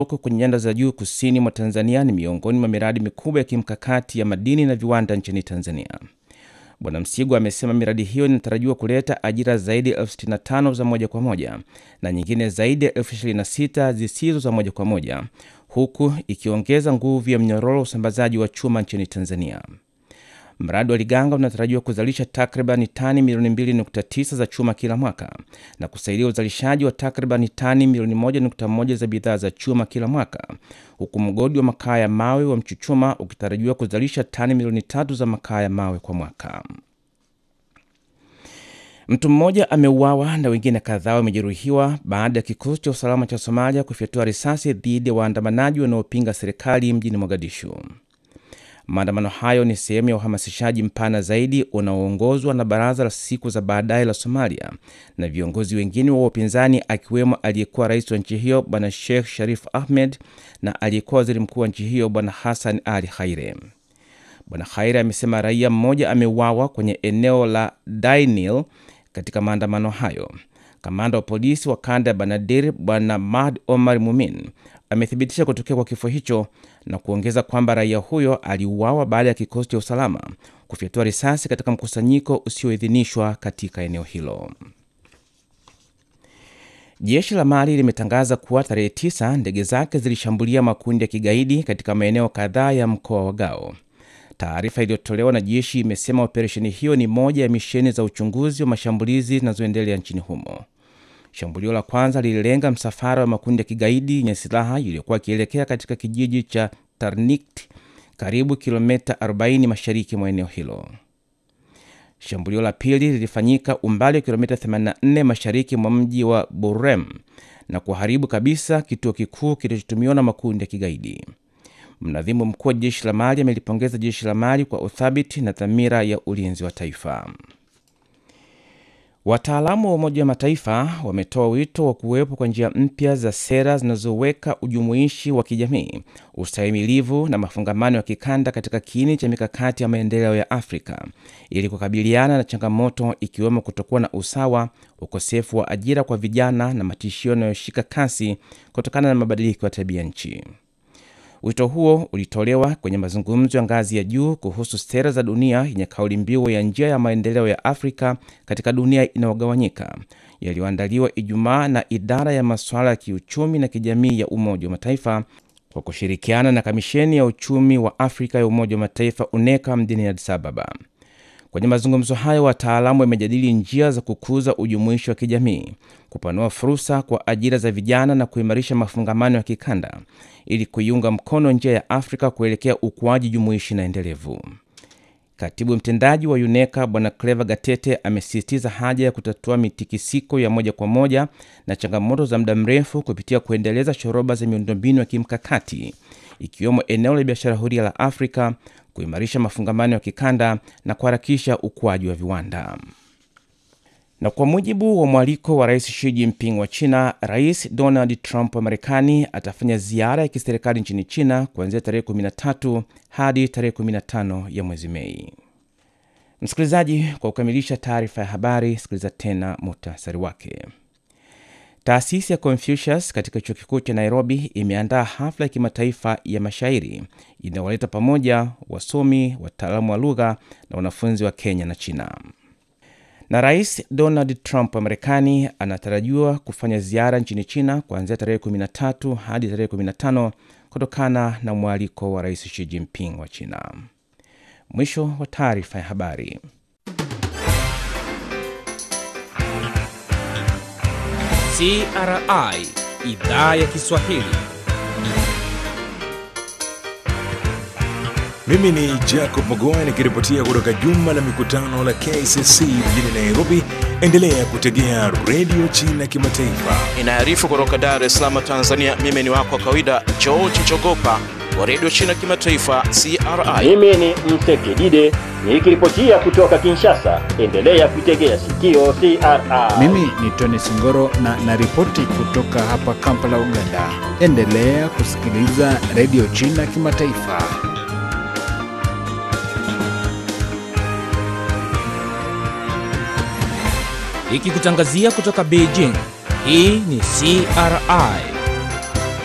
huko kwenye nyanda za juu kusini mwa Tanzania ni miongoni mwa miradi mikubwa ya kimkakati ya madini na viwanda nchini Tanzania. Bwana Msigwa amesema miradi hiyo inatarajiwa kuleta ajira zaidi ya elfu sitini na tano za moja kwa moja na nyingine zaidi ya elfu ishirini na sita zisizo za moja kwa moja huku ikiongeza nguvu ya mnyororo wa usambazaji wa chuma nchini Tanzania. Mradi wa Liganga unatarajiwa kuzalisha takriban tani milioni 2.9 za chuma kila mwaka na kusaidia uzalishaji wa takriban tani milioni 1.1 za bidhaa za chuma kila mwaka, huku mgodi wa makaa ya mawe wa Mchuchuma ukitarajiwa kuzalisha tani milioni tatu za makaa ya mawe kwa mwaka. Mtu mmoja ameuawa na wengine kadhaa wamejeruhiwa baada ya kikosi cha usalama cha Somalia kufyatua risasi dhidi ya waandamanaji wanaopinga serikali mjini Mogadishu. Maandamano hayo ni sehemu ya uhamasishaji mpana zaidi unaoongozwa na Baraza la Siku za Baadaye la Somalia na viongozi wengine wa upinzani akiwemo aliyekuwa rais wa nchi hiyo Bwana Sheikh Sharif Ahmed na aliyekuwa waziri mkuu wa nchi hiyo Bwana Hassan Ali Khaire. Bwana Khaire amesema raia mmoja ameuawa kwenye eneo la Dainil katika maandamano hayo. Kamanda wa polisi wa kanda ya Banadir Bwana Mahd Omar Mumin amethibitisha kutokea kwa kifo hicho na kuongeza kwamba raia huyo aliuawa baada ya kikosi cha usalama kufyatua risasi katika mkusanyiko usioidhinishwa katika eneo hilo. Jeshi la Mali limetangaza kuwa tarehe tisa ndege zake zilishambulia makundi ya kigaidi katika maeneo kadhaa ya mkoa wa Gao. Taarifa iliyotolewa na jeshi imesema operesheni hiyo ni moja ya misheni za uchunguzi wa mashambulizi zinazoendelea nchini humo. Shambulio la kwanza lililenga msafara wa makundi ya kigaidi yenye silaha iliyokuwa ikielekea katika kijiji cha Tarnikt, karibu kilomita 40 mashariki mwa eneo hilo. Shambulio la pili lilifanyika umbali wa kilomita 84 mashariki mwa mji wa Burem na kuharibu kabisa kituo kikuu kilichotumiwa na makundi ya kigaidi. Mnadhimu mkuu wa jeshi la Mali amelipongeza jeshi la Mali kwa uthabiti na dhamira ya ulinzi wa taifa. Wataalamu wa Umoja wa Mataifa wametoa wito wa kuwepo kwa njia mpya za sera zinazoweka ujumuishi wa kijamii, ustahimilivu na mafungamano ya kikanda katika kiini cha mikakati ya maendeleo ya Afrika ili kukabiliana na changamoto ikiwemo kutokuwa na usawa, ukosefu wa ajira kwa vijana na matishio yanayoshika kasi kutokana na mabadiliko ya tabia nchi. Wito huo ulitolewa kwenye mazungumzo ya ngazi ya juu kuhusu sera za dunia yenye kauli mbiu ya njia ya maendeleo ya Afrika katika dunia inayogawanyika yaliyoandaliwa Ijumaa na idara ya masuala ya kiuchumi na kijamii ya Umoja wa Mataifa kwa kushirikiana na Kamisheni ya Uchumi wa Afrika ya Umoja wa Mataifa UNECA mjini Addis Ababa. Kwenye mazungumzo hayo, wataalamu wamejadili njia za kukuza ujumuishi wa kijamii, kupanua fursa kwa ajira za vijana na kuimarisha mafungamano ya kikanda ili kuiunga mkono njia ya Afrika kuelekea ukuaji jumuishi na endelevu. Katibu mtendaji wa UNECA Bwana Clever Gatete amesisitiza haja ya kutatua mitikisiko ya moja kwa moja na changamoto za muda mrefu kupitia kuendeleza shoroba za miundombinu ya kimkakati ikiwemo eneo la biashara huria la Afrika, kuimarisha mafungamano ya kikanda na kuharakisha ukuaji wa viwanda. Na kwa mujibu wa mwaliko wa Rais Xi Jinping wa China, Rais Donald Trump wa Marekani atafanya ziara ya kiserikali nchini China kuanzia tarehe 13 hadi tarehe 15 ya mwezi Mei. Msikilizaji, kwa kukamilisha taarifa ya habari, sikiliza tena muhtasari wake. Taasisi ya Confucius katika chuo kikuu cha Nairobi imeandaa hafla ya kimataifa ya mashairi inayowaleta pamoja wasomi, wataalamu wa lugha na wanafunzi wa Kenya na China. Na Rais Donald Trump wa Marekani anatarajiwa kufanya ziara nchini China kuanzia tarehe 13 hadi tarehe 15 kutokana na mwaliko wa Rais Xi Jinping wa China. Mwisho wa taarifa ya habari. CRI idhaa ya Kiswahili. Mimi ni Jacob Mogoa nikiripotia kutoka jumba la mikutano la KCC mjini Nairobi. Endelea kutegea redio China Kimataifa. Inaarifu kutoka Dar es Salaam, Tanzania. Mimi ni wako wa kawaida George Jogopa wa redio China Kimataifa CRI. Mimi ni Msekidide nikiripotia kutoka Kinshasa. Endelea kuitegea sikio CRI. Mimi ni Tony Singoro na naripoti kutoka hapa Kampala, Uganda. Endelea kusikiliza redio China Kimataifa. Ikikutangazia kutoka Beijing. Hii ni CRI